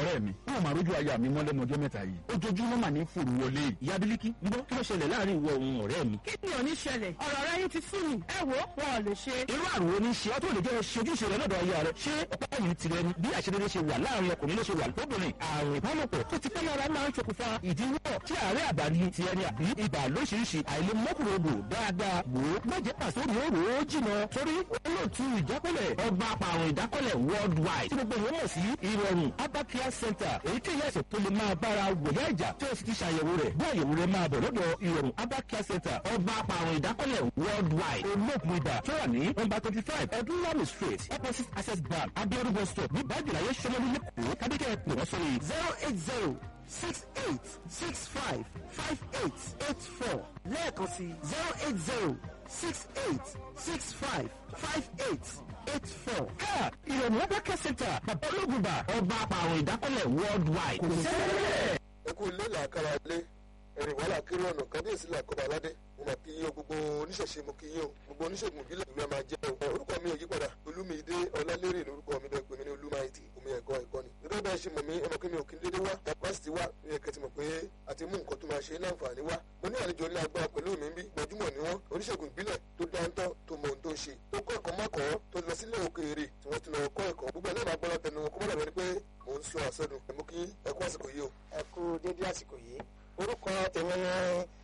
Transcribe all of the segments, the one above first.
ọ̀rẹ́ mi wọn máa rójú aya mi mọ́ lẹ́nu ọjọ́ mẹ́ta yìí ojoojúmọ́ mà ní fòrò wọlé ìyá bílíkì ń bọ́ kí ló ṣẹlẹ̀ láàrin ìwọ òun ọ̀rẹ́ mi. kí ni ò ní ṣẹlẹ̀ ọ̀rọ̀ rẹ yín ti sú mi ẹ wo wọn ò lè ṣe. irú àrùn wo ni ṣe ọ́ tó lè jẹ́ ṣojúṣe rẹ lọ́dọ̀ aya rẹ ṣé ọ̀pá yìí tirẹ̀ ni bí àṣeyọrí ṣe wà láàrin ọkùnrin ló ṣe wà lóbìnrin àrùn ìbálòpọ̀ tó ti pẹ́ lára máa ń ṣokùnfà ìdíwọ́ tí àárẹ̀ àbáni ti ẹni àbí ibà lóṣìṣì àìlèmọ́kùnrodò dáadáa wò ó mọ̀jẹ̀ pàṣẹ rò ó jìnà torí olóòtú ìjákọ́lẹ̀ ọba àpàrùn ìdákọ́lẹ̀ worldwide tí gbogbo èèyàn mọ̀ sí ìrọ̀rùn abacare center èyí tí ìyá ẹ̀sẹ̀ tó lè máa bára wòyá ìjà tí ó sì ti ṣàyẹ̀wò rẹ̀ bí àyẹ̀wò rẹ̀ máa bọ̀ lọ́dọ̀ ìrọ̀rùn abacare center ọba àpàrùn ìdákọ́lẹ̀ worldwide olóògùn ibà tó wà ní nọ́mbà twenty five ẹdúnlámì street opposite access bank abiodun bus stop ní bájìláyé sọmọlú lẹ́kọ̀ọ́ kábíkẹ́ pè wọ́n sórí zero eight zero six eight six five five eight eight four lẹ́ẹ̀kan sí zero eight zero six eight six five five eight eight four. ká ìrọ̀rùn abacare center bàbá olóògùn ibà ọba àpàrùn ìdákọ́lẹ̀ worldwide kò sẹ́lẹ̀. ẹ kú ilé làákàrà lé ẹrìn wàhálà kiri ọ̀nà kábíyèsí làkọ́bà aládé mo mà kí yín o gbogbo oníṣẹ̀ṣe mo kí yín o gbogbo oníṣègùn ìbílẹ̀ ìlú ẹ̀ máa jẹ́ o orúkọ mi ò yí padà olúmídé ọlálérè lórúkọ mi bẹ́ẹ̀ pé mi ní olúmáìtì omi ẹ̀kọ́ ẹ̀kọ́ ni gẹ́gẹ́ bá ṣe mọ̀ mí ẹ mọ̀ pé mi ò kí n dédé wá capacity wá ní ẹ̀kẹ́ ti mọ̀ pé àti mú nǹkan tó máa ṣe láǹfààní wá mo ní àlejò ní agbára pẹ̀lú mi bí gbajúmọ̀ ni wọ́n oníṣègùn ìbílẹ̀ tó dáńtọ́ tó mọ ohun tó ń ṣe tó kọ́ ẹ̀kọ́ mọ́kọ́ tó lọ sílé òkèèrè tí wọ́n ti lọ kọ́ ẹ̀kọ́ gbogbo ẹ̀ náà máa gbọ́dọ̀ tẹnu wọn kó má dàbẹ̀ ni pé mò ń sọ àsọdùn ẹ̀ mú kí ẹ̀kú àsìkò yìí o. ẹ kú dédé àsìkò yìí orúkọ tèmi ni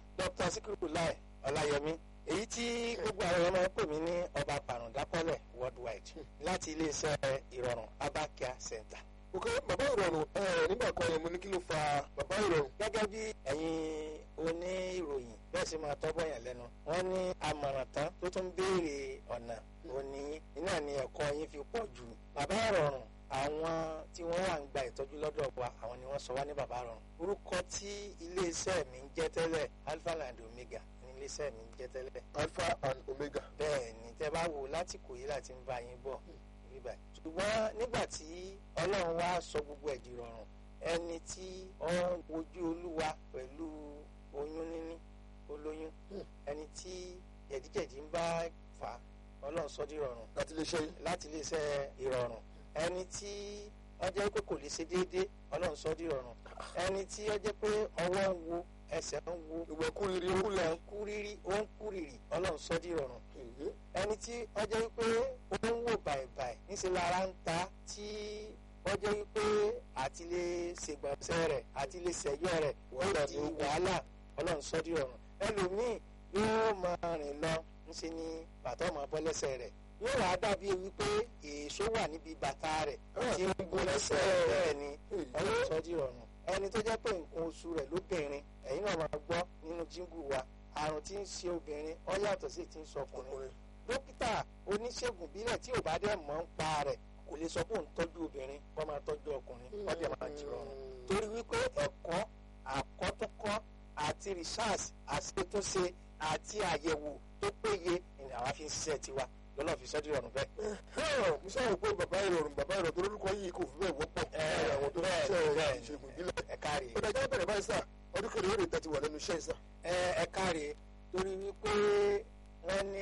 dr sikiru lai ọláyẹmí èyí tí gbogbo àwọn ọmọ pè mí ní ọba pàrọ̀dákọ́lẹ̀ worldwide láti iléeṣẹ́ ìrọ̀rùn abakia center. ok bàbá ìrọ̀rùn ẹ nígbà kan yẹn mo ní kí ló fa bàbá ìrọ̀rùn. gẹ́gẹ́ bí ẹ̀yin oníròyìn bẹ́ẹ̀ sì máa tọ́ bọ̀yàn lẹ́nu wọ́n ní àmọ̀ràn tán tó tún béèrè ọ̀nà òní iná ni ẹ̀kọ́ yín fi pọ̀ jù bàbá ìrọ̀rùn àwọn tí wọ́n wà ń gba ìtọ́jú lọ́dọ̀ wa àwọn ni wọ́n sọ wá ní bàbá ìrọ̀rùn orúkọ tí iléeṣẹ́ mi ń jẹ́ tẹ́lẹ̀ alpha and omega ní iléeṣẹ́ mi ń jẹ́ tẹ́lẹ̀ alpha and omega. bẹ́ẹ̀ ni tẹ́ bá wò láti kò yí láti ń bá yín bọ̀ bíbá ṣùgbọ́n nígbà tí ọlọ́run wá sọ gbogbo ẹ̀dì rọrùn ẹni tí ó ń wojú olúwa pẹ̀lú oyún níní olóyún ẹni tí jẹ̀díjẹ̀dí ń bá fà á ọlọ́run sọ di rọrùn láti lè ṣe láti iléeṣẹ́ ìrọ̀rùn ẹni tí wọ́n jẹ́ pé kò lè ṣe déédéé ọlọ́run sọ di rọrùn ẹni tí wọ́n jẹ́ pé ọwọ́ ń wo ẹsẹ̀ ń wo ìwọ kúrìrì ó kúlẹ̀. ń kú rírí ó ń kú rírì ọlọ́run sọ di rọrùn ẹni tí wọ́n jẹ́ pé ó ń wò bàìbàì níṣẹ́ lára ń ta tí wọ́n jẹ́ pé àti lè ṣègbọ̀nsẹ̀ rẹ̀ àti lè ṣẹ̀yọ́ rẹ̀ ó di wàhálà ọlọ́run sọ di rọrùn ẹlòmíì yóò máa rìn lọ ńṣe ni bàtà ọmọ bọ́ lẹ́sẹ̀ rẹ̀ yóò wá dàbí wípé èso wà níbi bàtà rẹ̀ tí ń gún lẹ́sẹ̀ bẹ́ẹ̀ ni ọlọ́run sọ di rọrùn ẹni tó jẹ́ pé nǹkan oṣù rẹ̀ lóbìnrin ẹ̀yin náà máa gbọ́ nínú jíngù wa àrùn tí ń ṣe obìnrin ó yàtọ̀ sí ti ń sọ ọkùnrin dókítà oníṣègùn bílẹ̀ tí ò bá dẹ̀ mọ̀ ń pa rẹ̀ kò lè sọ pé òun tọ́jú obìnrin kó máa tọ́jú ọkùnrin kó dẹ̀ máa jí rọrùn torí wípé ẹ̀kọ́ àkọ́túnkọ́ àti research àṣetúnṣe àti àyẹ̀wò tó péye ni àwa fi ń ṣiṣẹ́ tiwa lọ́nà fi sọ́dí rọrùn bẹ́ẹ̀. mo sábà pé bàbá ìrọ̀rùn bàbá ìrọ̀rùn tó lórúkọ yìí kò fi bẹ́ẹ̀ wọ́pọ̀ láàrin àwọn tó ń ṣe ìṣègùn ìbílẹ̀. ẹ káre ó dájọ́ bẹ̀rẹ̀ báyìí sà ọdún kẹrin yóò lè tẹ̀tí wà lẹ́nu iṣẹ́ ìsà. ẹ ẹ káre torí wípé wọ́n ní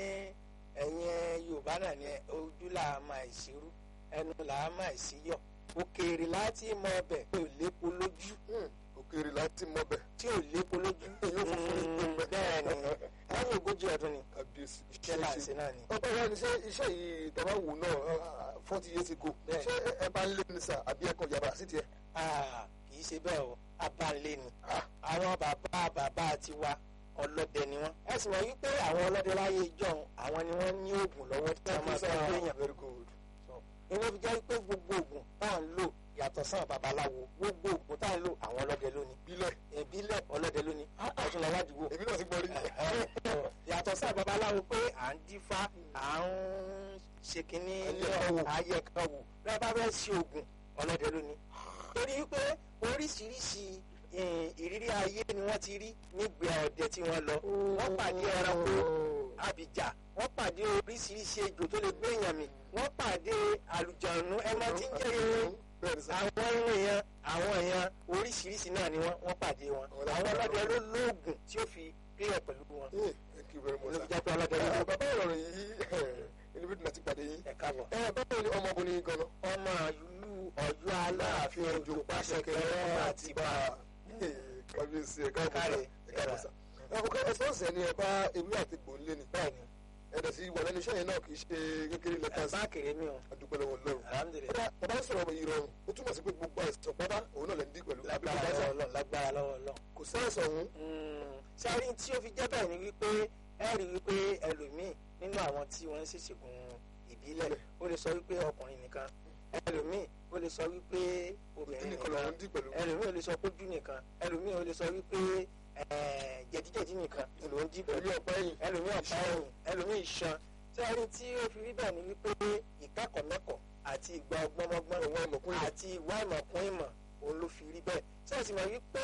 ẹ̀yin yorùbá náà ní ojú là á máa ìṣirú ẹnu là á máa ìṣíyọ̀ òkèèrè láti mọ ọbẹ̀ tí ò lépo lójú òkèèrè láti mọ bẹ̀. tí ò lépo lójú Èyí ò funfun ní gbogbo ẹ̀. bẹ́ẹ̀ ni lẹ́yìn ogójì ọdún ni kábíyèsí iṣẹ́ là ń ṣe náà ni. ọba ìyá ni ṣé iṣẹ́ yìí tàbá wù náà forty years ago Bẹ́ẹ̀. ṣé ẹ bá ń lé ní sà àbí ẹ kàn yàrá sí tiẹ̀. Ah, kì í ṣe bẹ́ẹ̀ o abalẹ̀ ni àwọn bàbá bàbá tiwa ọlọ́dẹ ni wọ́n. ẹ sì mọ̀ wípé àwọn ọlọ́dẹ láyé ìjọ́un àwọn ni wọ́n ní oògùn lọ́wọ́ tí wọ́n máa tọ́jú èèyàn. very good. ìwé fi jẹ́ pé gbogbo oògùn tá à ń lò yàtọ̀ sáà babaláwo gbogbo oògùn tá à ń lò àwọn ọlọ́dẹ lónìí. bílẹ̀ ìbílẹ̀ ọlọ́dẹ lónìí ọtún lọ́wọ́ àdúgbò. èmi náà ti gbọ́ rí. yàtọ̀ sáà babaláwo pé à ń dífá à ń ṣe kínní Ayẹ̀káwò. ayẹ̀káwò bẹ́ẹ̀ bá fẹ́ ṣe oògùn ọlọ́dẹ lónìí. torí pé oríṣiríṣi eh, ìrírí ayé ni wọ́n ti rí nígbà ọdẹ tí wọ́n lọ wọ́n pàdé ẹranko abìjà wọ́n pàdé oríṣiríṣi ejò tó lè gbé èèyàn mì wọ́n pàdé àlùjànnú ẹmọ tí ń jẹ́ irun bẹ́ẹ̀ ni sà. àwọn irun èèyàn àwọn èèyàn oríṣiríṣi náà ni wọ́n wọ́n pàdé wọn Àwọn àwọn ọlọ́dẹ ló lóògùn tí ó fi clear pẹ̀lú wọn Eh, thank you very much ló sà. fi jẹ́ pé ọlọ́dẹ ló Ẹ, lóògùn bàbá ìrọ̀rùn yìí ẹni bí dùnà ti pàdé yín. ẹ̀ káàbọ̀. ẹ báwo ni ọmọbìnrin gan-an. ọmọ ìlú ọ̀yọ́ aláàfin ojú pàṣẹ kẹrẹ àti bá kábíyèsí ẹ̀ka Káre, ẹ̀ka ọ̀sà. ẹ̀kọ́ ẹ̀sọ́ ọ̀sẹ̀ ni ẹ bá ewé àti gbòǹlé ni bẹ́ẹ̀ni ẹ̀dẹ̀ sí wà lẹ́nu iṣẹ́ yẹn náà kì í ṣe kékeré lẹ́tà sí ẹ̀bá kéré mi o adúpẹ́ lọ́wọ́ lọ́rùn. alhamdulilayi kódà bàbá ń sọ̀rọ̀ ọmọ yìí rọrùn ó túmọ̀ sí pé gbogbo àìsàn pátá òun náà lè ń dín pẹ̀lú àbí lágbára kò lọ́wọ́ Ọlọ́run lágbára lọ́wọ́ Ọlọ́run. kò sáìsàn òun sáré tí ó fi jẹ́ bẹ́ẹ̀ ni wípé ẹ rí wípé ẹlòmíì nínú àwọn tí wọ́n ń ṣèṣègùn ìbílẹ̀ ó lè sọ wípé ọkùnrin nìkan ẹlòmíì ó lè sọ wípé ìdí obìnrin nìkan nìkan lọ́wọ́ ń dín pẹ̀lú ẹlòmíì ó lè sọ pójú nìkan ẹlòmíì ó lè sọ wípé eh, jẹ̀díjẹ̀dí nìkan ló ń jí pẹ̀lú pẹ̀lú ọ̀pá ẹ̀yìn ẹlòmíì ọ̀pá ẹ̀yìn ẹlòmíì iṣan sáré tí ó fi rí bẹ́ẹ̀ ni wípé ìkẹ́kọ̀ọ́ mẹ́kọ̀ọ́ àti ìgbà ọgbọ́nmọ́gbọ́n Ìwà ìmọ̀kún ìmọ̀. àti ìwà ìmọ̀kún ìmọ̀ òun ló fi rí bẹ́ẹ̀ sẹ́ẹ̀sì mọ̀ wípé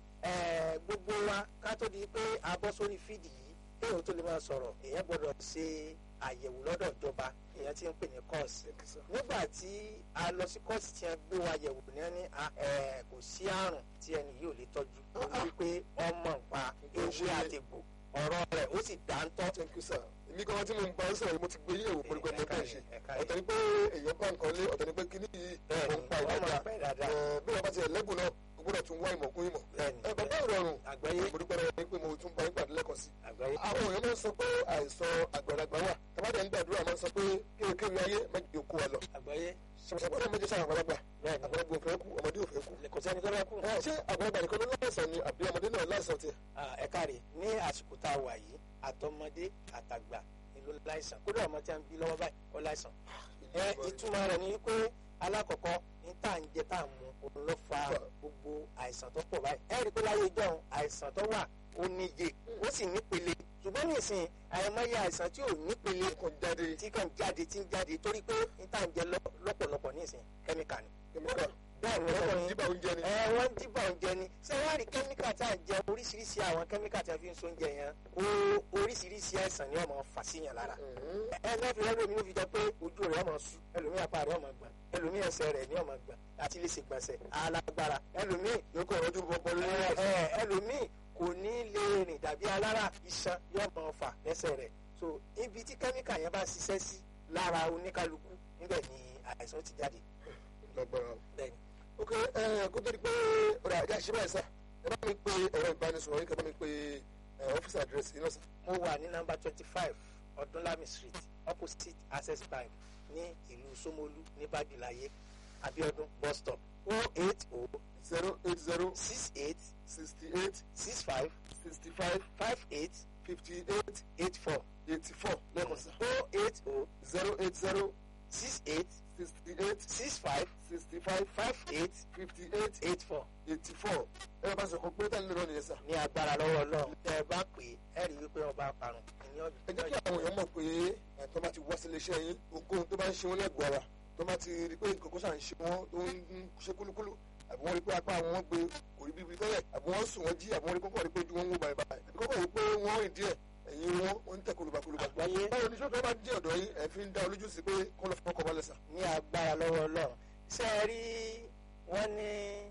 eh, gbogbo wa ká tó di pé a bọ́ sórí fídì yìí kéèyàn tó lè máa sọ̀rọ̀ èèyàn gbọ́dọ̀ ṣe àyẹ̀wò lọ́dọ̀ ìjọba èèyàn ti ń pè ní kọ́ọ̀sì nígbà tí a lọ sí kọ́ọ̀sì tí wọ́n gbé wa yẹ̀wò ní ẹni kò sí àrùn tí ẹni yìí ò lè tọ́jú ó ní wípé ọmọ nǹpa ewé àtẹ̀gbò ọ̀rọ̀ rẹ̀ ó sì dáńtọ́ thank you sir èmi kan tí mo ń bá ń sọ̀rọ̀ yìí mo ti gbé yẹ̀wò pẹ̀lú pẹ̀lú Ẹ̀ka ẹ̀ka rẹ̀, ṣe ẹ̀ka rẹ̀. ọ̀tọ̀ ni pé èèyàn bá nǹkan lé ọ̀tọ̀ ni pé kíní yìí Bẹ́ẹ̀ni, mo ń pa ọmọ ìdájà ń pa ìdájà. Ẹ̀, bí wọ́n bá ti ẹ̀ lẹ́bùn náà o gbọ́dọ̀ tún wá ìmọ̀kún ìmọ̀ Bẹ́ẹ̀ni, ẹ̀ bàbá ìrọ̀rùn àgbáyé mo dúpẹ́ lọ́wọ́ yín pé mo tún bá yín pàdé lẹ́kọ̀ọ́ sí àgbáyé àwọn èèyàn máa ń sọ pé àìsàn àgbàlagbà wà tàbádà ń gbàdúrà máa ń sọ pé kéèkéèrè ayé mẹ́jọ kó wa lọ àgbáyé ṣàṣàgbọ́dọ̀ méjì sáà àgbàlagbà bẹ́ẹ̀ni àgbàlagbà ò fẹ́ kú ọmọdé ò fẹ́ kú kò sẹ́ni tó bá kú. ẹ̀, ṣé àgbàlagbà nìkan ló láìsàn ni àbí ọmọdé náà láìsàn tiẹ̀ Ah, ẹ káre ní àsìkò tá a wà yìí àtọmọdé àtàgbà ni ló láìsàn kódà ọmọ tí a ń bí lọ́wọ́ báyìí ó láìsàn. ẹ ìtumọ̀ rẹ̀ ni pé alákọ̀ọ́kọ́ ní tá à ń jẹ tá à ń mu òun ló fa gbogbo àìsàn tó pọ̀ báyìí. ẹ rí i pé láyé ìjọ́un àìsàn tó wà ó níye ó sì nípele ṣùgbọ́n nísìnyí àìmọye àìsàn tí ò nípele kò jáde tí kàn jáde tí ń jáde torí pé ní tá à ń jẹ lọ- lọ́pọ̀lọpọ̀ nísìnyí kẹ́míkà ni. kẹ́míkà bẹ́ẹ̀ ni ọkọ̀ ọkùnrin jíbà oúnjẹ ni ẹ wọ́n dìbò oúnjẹ ni ṣé wàá rí kẹ́míkà tá à ń jẹ oríṣiríṣi àwọn kẹ́míkà tí a fi ń so oúnjẹ yẹn ó oríṣiríṣi àìsàn ni wọ́n máa fà síyàn lára Mhm. ẹ lọ́ọ́ fi ẹlòmíì ló fi jẹ pé ojú rẹ̀ ọmọ sú ẹlòmíì apá rẹ̀ ọmọ gbọ̀n ẹlòmíì ẹsẹ̀ rẹ̀ ní ọmọ gbọ̀n àti lè ṣègbọ̀nsẹ̀ alágbára ẹlòmíì yóò kọ̀ ọdún bọ́bọ́ lórí ẹ, ẹ̀sìn ẹ, ẹlòmíì kò ní lè rìn dàbí alára iṣan yóò máa fà lẹ́sẹ̀ rẹ̀ so ibi tí kẹ́míkà yẹn bá ṣiṣẹ́ sí lára oníkálukú níbẹ̀ ni àìsàn ti jáde lágbára bẹ́ẹ̀ni ok ẹ kó tó di pé ọ̀rọ̀ àjà ṣe báyìí sá ẹ bá mi pe ẹ̀rọ ìbánisọ̀rọ̀ yín kẹ́ bá mi pe ẹ, ọ́fíìsì àdírẹ́sì yín náà sá mo wà ní nọ́mbà twenty five ọdúnlami street opposite access bank ní ìlú Ṣómólú ní bájúláyé abiodun bus stop o eight o zero eight zero six eight sixty eight six five sixty five five eight fifty eight eight four eighty four lẹ́kọ̀ọ́ sá o eight o zero eight zero six eight sixty eight six five sixty five five eight fifty eight eight four eighty four ẹ̀rọ bá sọ̀kọ̀ pé tẹ́lẹ̀ lọ́nà yẹn sá ní agbára lọ́wọ́ Ọlọ́run tẹ́ ẹ bá pè é ẹ rí i wípé ọba parun ní ẹ jẹ́ kí àwọn èèyàn mọ̀ pé ẹ̀ tó bá ti wá sílé iṣẹ́ yín ohunkóhun tó bá ń ṣe wọn lẹ́gbọ̀ọ́ ara tó bá ti rí pé nǹkan kó ṣà ń ṣe wọn tó ń ṣe kúlúkúlú àbí wọ́n rí pé apá àwọn wọn gbé kò rí bíbí tẹ́lẹ̀ àbí wọ́n sùn wọ́n jí àbí wọ́n rí kókó rí pé ojú wọn ń wò báyìí báyìí àbí kókó rí pé wọ́n rìn díẹ̀ ẹ̀yìn wọn wọ́n ń tẹ̀ kólúbakólúba. àgbáyé báwo ni sọ́dọ̀ bá jẹ́ ọ̀dọ́ yín ẹ̀ fi ń dá olójú sí pé kó lọ fọkọ̀ balẹ̀ sà. ní agbára lọ́wọ́ Ọlọ́run ṣé ẹ rí wọ́n ní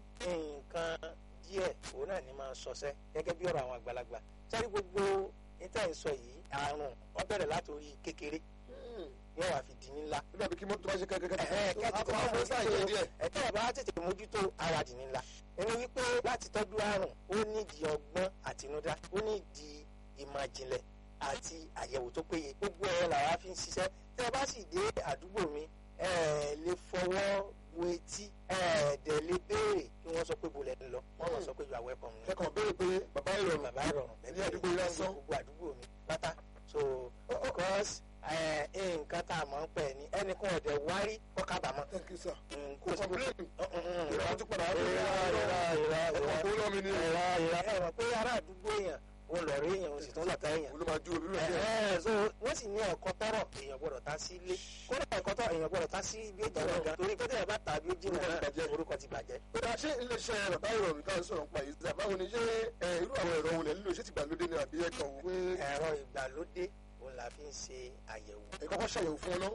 nǹkan díẹ̀ òun náà ní máa sọsẹ́ gẹ́gẹ́ bí ọ̀rọ̀ àwọn àgbàlagbà sẹ́rí gbogbo níta ìsọ yìí àrùn ó bẹ̀rẹ̀ látòrí kékeré yóò wá fi di ńlá ó dàbí kí mọ́tò bá ṣe kẹ́kẹ́ kẹ́tì àwọn ọmọ sáà yẹn díẹ̀. ẹ̀tọ́ ọ̀bá tètè mójútó ara dì ńlá ẹni wípé láti tọ́jú àrùn ó nídìí ọgbọ́n àtinúdá ó nídìí ìmọ̀ ìjìnlẹ̀ àti àyẹ̀wò tó péye gbogbo ẹ̀rọ làwa fi ń ṣiṣẹ́ tẹ́ ẹ bá sì dé àdúgbò mi ẹ lè fọwọ́ wo etí ẹ dẹ̀ lè béèrè kí wọ́n sọ pé bolẹ̀ ń lọ wọ́n mọ̀ sọ pé you are welcome ni kẹ́kọ̀ọ́ béèrè pé bàbá ìrọ̀rùn bàbá ìrọ̀rùn ní àdúgbò yìí lásán. gbogbo àdúgbò mi pátá so because ẹ, nǹkan tá a mọ̀ ń pẹ̀ ni ẹnìkan ọ̀dẹ̀ wárí kọ́ kábàámọ̀ thank you sir. kò sí complain ìrọ̀ ìrọ̀ àti padà wá ìrọ̀ ìrọ̀ ìrọ̀ ọkọ̀ kó lọ́mi ni ìrọ̀ ìrọ̀ ẹ mọ̀ pé ará àdúgbò èèyàn ó lọ rí èèyàn ó sì tún lọ́ta èèyàn òun ló máa ju òbí rẹ̀ ẹ díẹ̀. ẹ so wọ́n sì ní ẹ̀kọ́ tọ́rọ̀ èèyàn gbọ́dọ̀ ta sí ilé kódà ẹ̀kọ́ tọ́rọ̀ èèyàn gbọ́dọ̀ ta sí ibi ó jìnnà gan torí pé tẹ̀yẹ̀ bá ta bí ó jìnnà Orúkọ ti náà bàjẹ́. orúkọ ti bàjẹ́. kódà ṣé iléeṣẹ́ bàbá ìrọ̀rùn tá à ń sọ̀rọ̀ nípa yìí sábà báwo ni ṣé ẹ, irú àwọn ẹ̀rọ wo lẹ̀ nílò ṣé ti gbàlódé ni àbí ẹ̀kan wò pé ẹ̀rọ ìgbàlódé òun la fi ń ṣe àyẹ̀wò ẹ kọ́kọ́ ṣàyẹ̀wò fún ọ náà